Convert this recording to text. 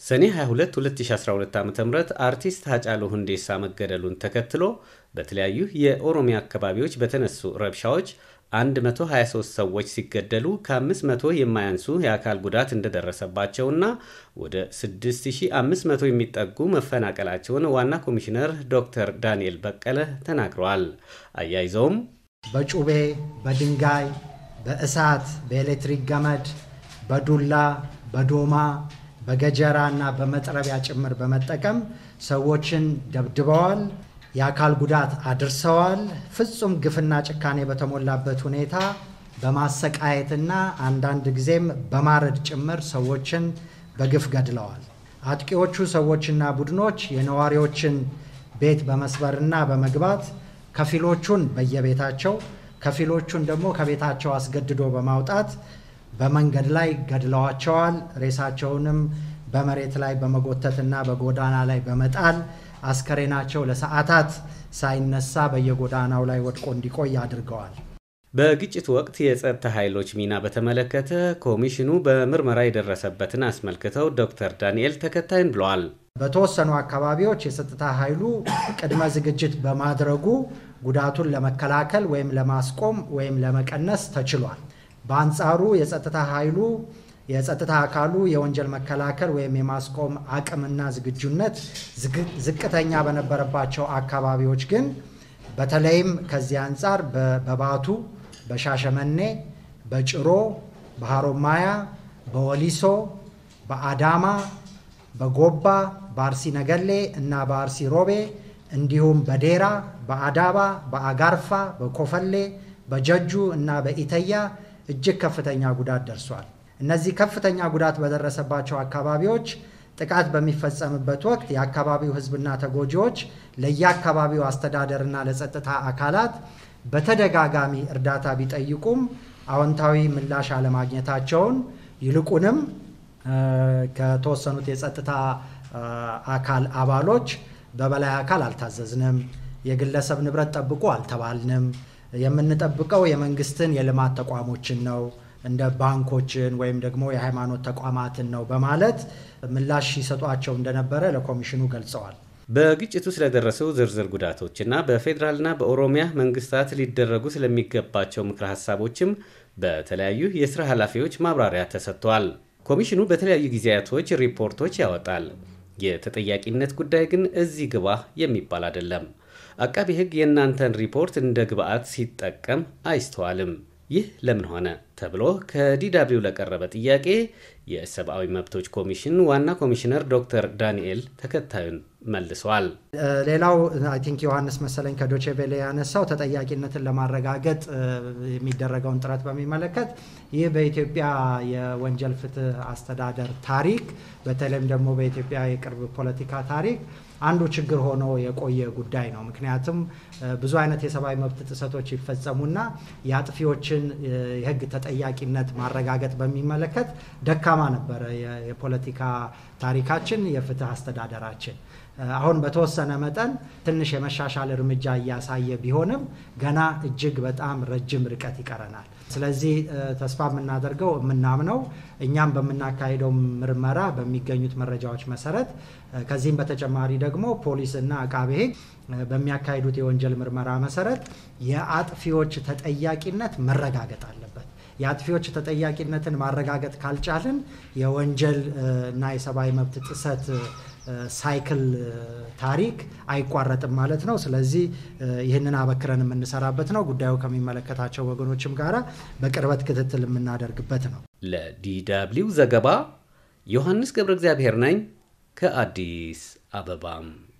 ሰኔ 22 2012 ዓ ም አርቲስት ሃጫሉ ሁንዴሳ መገደሉን ተከትሎ በተለያዩ የኦሮሚያ አካባቢዎች በተነሱ ረብሻዎች 123 ሰዎች ሲገደሉ ከ500 የማያንሱ የአካል ጉዳት እንደደረሰባቸውና ወደ 6500 የሚጠጉ መፈናቀላቸውን ዋና ኮሚሽነር ዶክተር ዳንኤል በቀለ ተናግረዋል። አያይዘውም በጩቤ፣ በድንጋይ፣ በእሳት፣ በኤሌክትሪክ ገመድ፣ በዱላ፣ በዶማ፣ በገጀራ እና በመጥረቢያ ጭምር በመጠቀም ሰዎችን ደብድበዋል። የአካል ጉዳት አድርሰዋል። ፍጹም ግፍና ጭካኔ በተሞላበት ሁኔታ በማሰቃየትና አንዳንድ ጊዜም በማረድ ጭምር ሰዎችን በግፍ ገድለዋል። አጥቂዎቹ ሰዎችና ቡድኖች የነዋሪዎችን ቤት በመስበርና በመግባት ከፊሎቹን በየቤታቸው ከፊሎቹን ደግሞ ከቤታቸው አስገድዶ በማውጣት በመንገድ ላይ ገድለዋቸዋል። ሬሳቸውንም በመሬት ላይ በመጎተትና በጎዳና ላይ በመጣል አስከሬናቸው ለሰዓታት ሳይነሳ በየጎዳናው ላይ ወድቆ እንዲቆይ አድርገዋል። በግጭት ወቅት የጸጥታ ኃይሎች ሚና በተመለከተ ኮሚሽኑ በምርመራ የደረሰበትን አስመልክተው ዶክተር ዳንኤል ተከታይን ብለዋል። በተወሰኑ አካባቢዎች የጸጥታ ኃይሉ ቅድመ ዝግጅት በማድረጉ ጉዳቱን ለመከላከል ወይም ለማስቆም ወይም ለመቀነስ ተችሏል። በአንጻሩ የጸጥታ ኃይሉ የጸጥታ አካሉ የወንጀል መከላከል ወይም የማስቆም አቅምና ዝግጁነት ዝቅተኛ በነበረባቸው አካባቢዎች ግን በተለይም ከዚህ አንጻር በባቱ፣ በሻሸመኔ፣ በጭሮ፣ በሐሮማያ፣ በወሊሶ፣ በአዳማ፣ በጎባ፣ በአርሲ ነገሌ እና በአርሲ ሮቤ እንዲሁም በዴራ፣ በአዳባ፣ በአጋርፋ፣ በኮፈሌ፣ በጀጁ እና በኢተያ እጅግ ከፍተኛ ጉዳት ደርሷል። እነዚህ ከፍተኛ ጉዳት በደረሰባቸው አካባቢዎች ጥቃት በሚፈጸምበት ወቅት የአካባቢው ሕዝብና ተጎጂዎች ለየአካባቢው አስተዳደርና ለጸጥታ አካላት በተደጋጋሚ እርዳታ ቢጠይቁም አዎንታዊ ምላሽ አለማግኘታቸውን ይልቁንም ከተወሰኑት የጸጥታ አካል አባሎች በበላይ አካል አልታዘዝንም፣ የግለሰብ ንብረት ጠብቁ አልተባልንም፣ የምንጠብቀው የመንግስትን የልማት ተቋሞችን ነው እንደ ባንኮችን ወይም ደግሞ የሃይማኖት ተቋማትን ነው በማለት ምላሽ ሲሰጧቸው እንደነበረ ለኮሚሽኑ ገልጸዋል። በግጭቱ ስለደረሱ ዝርዝር ጉዳቶችና በፌዴራልና በኦሮሚያ መንግስታት ሊደረጉ ስለሚገባቸው ምክረ ሀሳቦችም በተለያዩ የስራ ኃላፊዎች ማብራሪያ ተሰጥቷል። ኮሚሽኑ በተለያዩ ጊዜያቶች ሪፖርቶች ያወጣል። የተጠያቂነት ጉዳይ ግን እዚህ ግባ የሚባል አይደለም። አቃቢ ሕግ የእናንተን ሪፖርት እንደ ግብአት ሲጠቀም አይስተዋልም። ይህ ለምን ሆነ ተብሎ ከዲዳብሊው ለቀረበ ጥያቄ የሰብአዊ መብቶች ኮሚሽን ዋና ኮሚሽነር ዶክተር ዳንኤል ተከታዩን መልሰዋል። ሌላው አይ ቲንክ ዮሐንስ መሰለኝ ከዶቼ ቬለ ያነሳው ተጠያቂነትን ለማረጋገጥ የሚደረገውን ጥረት በሚመለከት ይህ በኢትዮጵያ የወንጀል ፍትህ አስተዳደር ታሪክ በተለይም ደግሞ በኢትዮጵያ የቅርብ ፖለቲካ ታሪክ አንዱ ችግር ሆኖ የቆየ ጉዳይ ነው። ምክንያቱም ብዙ አይነት የሰብአዊ መብት ጥሰቶች ይፈጸሙና የአጥፊዎችን የህግ ተጠያቂነት ማረጋገጥ በሚመለከት ደካማ ነበረ የፖለቲካ ታሪካችን፣ የፍትህ አስተዳደራችን። አሁን በተወሰነ መጠን ትንሽ የመሻሻል እርምጃ እያሳየ ቢሆንም ገና እጅግ በጣም ረጅም ርቀት ይቀረናል። ስለዚህ ተስፋ የምናደርገው የምናምነው እኛም በምናካሄደው ምርመራ በሚገኙት መረጃዎች መሰረት ከዚህም በተጨማሪ ደግሞ ፖሊስና አቃቤ ሕግ በሚያካሂዱት የወንጀል ምርመራ መሰረት የአጥፊዎች ተጠያቂነት መረጋገጥ አለበት። የአጥፊዎች ተጠያቂነትን ማረጋገጥ ካልቻልን የወንጀል እና የሰብአዊ መብት ጥሰት ሳይክል ታሪክ አይቋረጥም ማለት ነው። ስለዚህ ይህንን አበክረን የምንሰራበት ነው። ጉዳዩ ከሚመለከታቸው ወገኖችም ጋር በቅርበት ክትትል የምናደርግበት ነው። ለዲደብሊው ዘገባ ዮሐንስ ገብረ እግዚአብሔር ነኝ ከአዲስ አበባም